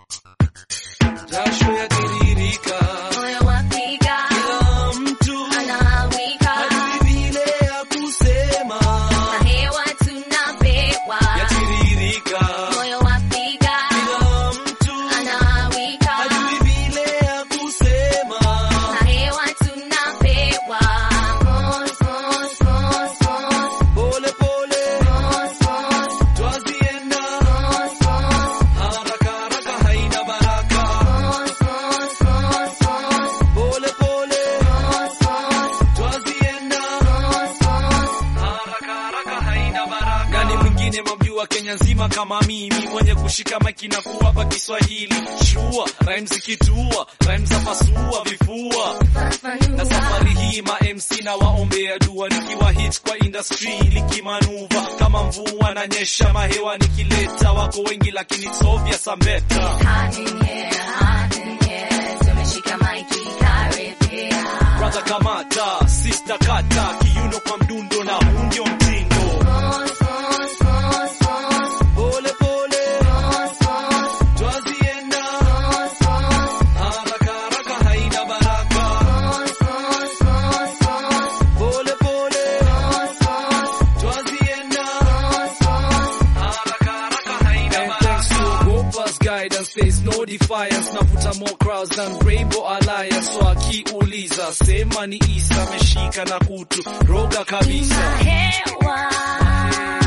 jasho yatiririka, moyo wapiga, kila mtu anawika, hajui vile ya kusema, na hewa tunapewa, yatiririka, moyo wapiga, kila mtu anawika, hajui vile ya kusema, na hewa tunapewa, mos, mos, mos, mos, pole pole mos, mos, twazienda, mos, mos, haraka haraka haina baraka, mos, mos, mos, mos, pole pole mos, mos, twazienda mos, mos. haraka haraka haina baraka. Nani mwingine mamjua Kenya nzima kama mimi mwenye kushika maiki na kuwapa Kiswahili shua rhymes zikitua rhymes za pasua vifua na safari hii ma MC na waombea dua nikiwa hit kwa industry likimanuva kama mvua na nyesha mahewa nikileta wako wengi lakini it's obvious I'm better Hot in here, hot in here, tumeshika maiki karibia. brother kamata sister kata kiuno kwa mdundo na huu ndio mtindo Mos, mos, mos, mos, pole pole mos, mos, twazienda mos, mos, haraka haraka haina baraka mos, mos, mos, mos, pole pole mos, mos, twazienda mos, mos. haraka haraka haina baraka thanks to Gopa's guidance there's no defiance navuta more crowds than Rainbow Alliance so akiuliza sema ni Isa ameshika na kutu roga kabisa Hewa